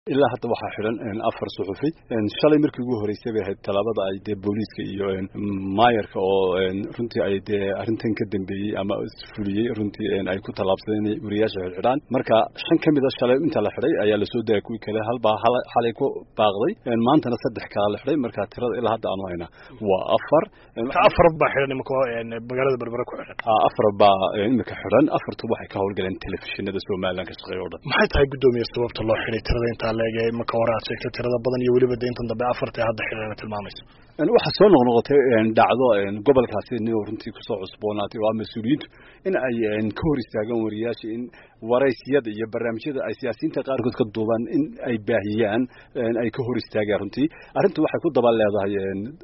ilaa hadda waxaa xidhan afar suxufi shalay markii ugu horeysay bay ahayd talaabada ay dee booliiska iyo maayarka oo runtii ay dee arrintan ka dambeeyey ama fuliyey runtii ay ku tallaabsadeen inay wariyaasha xidhxidhaan marka shan ka mid a shalay inta la xidhay ayaa lasoo dayay kuwii kale halbaa xalay ku baaqday maantana saddex kala la xidhay marka tirada ilaa hadda aanu haynaa waa afar afar baa xidhan imika magaalada berbera ku xidhan afar baa imika xidhan afartu waxay ka howlgaleen telefishinada somalilan ka shaqeeya o dhan maxay tahay guddoomiye sababta loo xidhay tirada intaa leege marka hore aad sheegtay tirada badan iyo weliba dayntan dambe afarta hadda xidhana tilmaamayso waxaa soo noqnoqotay dhacdo gobolkaasi nin runtii kusoo cusboonaatay oo mas-uuliyiintu in ay ka hor istaagaan wariyaasha in waraysiyada iyo barnaamijyada ay siyaasiyiinta qaarkood ka duubaan in ay baahiyaan ay ka hor istaagaan runtii arrintu waxay ku daba leedahay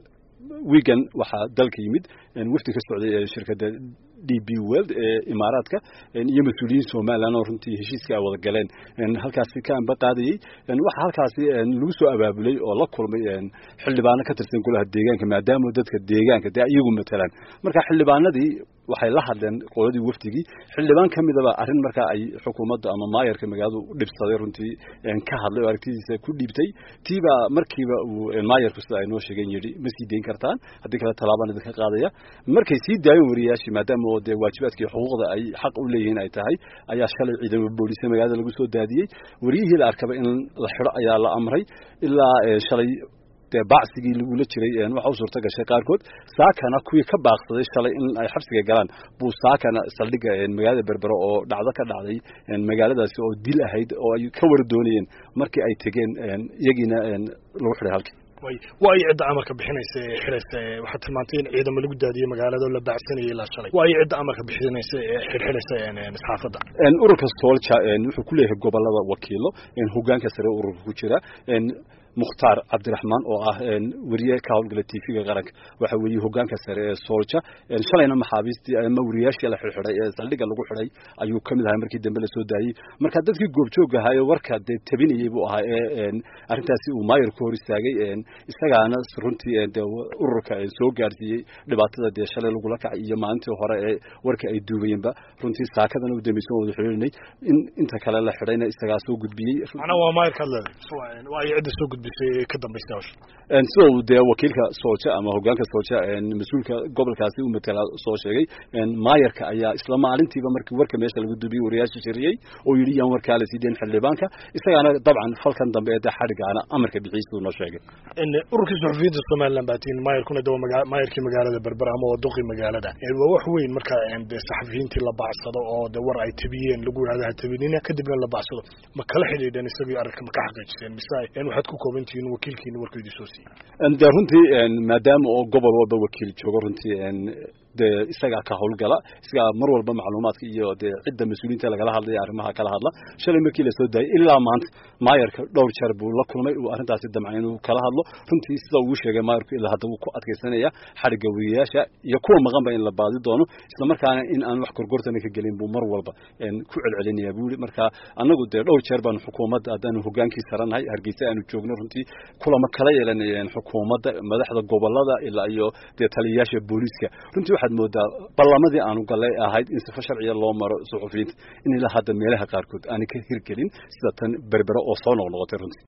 wigan waxaa dalka yimid wafdi ka socday shirkadda d b world ee imaaraadka iyo mas-uuliyiin somalilan oo runtii heshiiska ay wada galeen halkaasi ka amba qaadayey waxaa halkaasi lagu soo abaabulay oo la kulmay xildhibaano ka tirsan golaha deegaanka maadaama dadka deegaanka dee iyagu matalaan marka xildhibaanadii waxay la hadleen qoladii wafdigii xildhibaan ka midaba arrin markaa ay xukuumadda ama maayarka magaaladu u dhibsaday runtii ka hadlay oo aragtidiisa ku dhiibtay tiibaa markiiba uu maayarku sida ay noo sheegeen yidhi ma sii dayn kartaan haddii kale tallaabaan idinka qaadaya markay sii daayeen wariyaashii maadaama oo dee waajibaadkii xuquuqda ay xaq u leeyihiin ay tahay ayaa shalay ciidamo booliisa magaalada lagu soo daadiyey wariyihii la arkaba in la xidho ayaa la amray ilaa shalay dee bacsigii lagula jiray waxa u suurta gashay qaarkood saakana kuwii ka baaqsaday shalay in ay xabsiga galaan buu saakana saldhigga magaalada berbero oo dhacdo ka dhacday magaaladaasi oo dil ahayd oo ay ka war doonayeen markii ay tegeen iyagiina lagu xidhay halkii waa ay cidda amarka bixinaysa ee xidhaysa waxaad tilmaantay in ciidamo lagu daadiyey magaalada oo la baacsanayay ilaa shalay waa ay cidda amarka bixinaysa ee xidhxidhaysa saxaafadda ururka soolja wuxuu ku leeyahay gobolada wakiilo hogaanka sare ururka ku jira mukhtaar cabdiraxmaan oo ah weriye ka howlgala tvga qaranka waxa weeye hogaanka sare ee soolja shalayna maxaabiistii ama wariyaashii la xidxidhay ee saldhigga lagu xidhay ayuu ka mid ahay markii dambe lasoo daayey marka dadkii goobjoog ahaaye warka dee tabinayey buu ahaa ee arrintaasi uu maayar ku hor istaagay isagaana runtii de ururka soo gaarsiiyey dhibaatada dee shalay lagula kacay iyo maalintii hore ee warka ay duubayeenba runtii saakadana u dambaysan wada xidhiirinay in inta kale la xidhayna isagaa soo gudbiyey macnaa waa maayarka ad leedahay waa ay cidda soo gudbisay ka dambaysta hawsha sida uu dee wakiilka soolja ama hogaanka soolja mas-uulka gobolkaasi u matala soo sheegay maayarka ayaa isla maalintiiba markii warka meesha lagu duubiyey wariyaasha shiriyey oo yidhi yaan warkaa la sii dayn xildhibaanka isagaana dabcan falkan dambe ee dee xadhigaana amarka bixiyey siduu noo sheegay ururkii suxufiyiinta somaliland baa tiin maayarkuna de maayarkii magaalada berber ama waduqii magaalada waa wax weyn marka de saxafiyiintii la bacsado oo de war ay tabiyeen lagu yidhahdo ha tabinina kadibna la bacsado ma kala xidhiidheen isagii arrinka ma ka xaqiijiseen mise waxaad ku kooban tihiin wakiilkiina warku idin soo siiyey de runtii maadaama oo gobol walba wakiil joogo runtii dee isagaa ka howlgala isagaa mar walba macluumaadka iyo dee cidda mas-uuliyiinta lagala hadlaya arrimaha kala hadla shalay markii lasoo daayay ilaa maanta maayarka dhowr jeer buu la kulmay uu arrintaasi damcay inuu kala hadlo runtii sida uu sheegay maayarku ilaa hadda wuu ku adkaysanaya xadhigga wariyayaasha iyo kuwa maqanba in la baadi doono isla markaana in aan wax gorgortana ka gelin buu mar walba ku celcelinaya buu yidhi marka annagu dee dhowr jeer baanu xukuumadda haddaanu hogaankii saranahay hargeysa aanu joogno runtii kulama kala yeelanayeen xukuumadda madaxda gobolada ilaa iyo dee taliyayaasha booliiska runtii waxaad moodaa ballamadii aanu gallay ahayd in sifo sharciya loo maro suxufiyiinta in ilaa hadda meelaha qaarkood aanay ka hirgelin sida tan berbera oo soo noqnoqotay runtii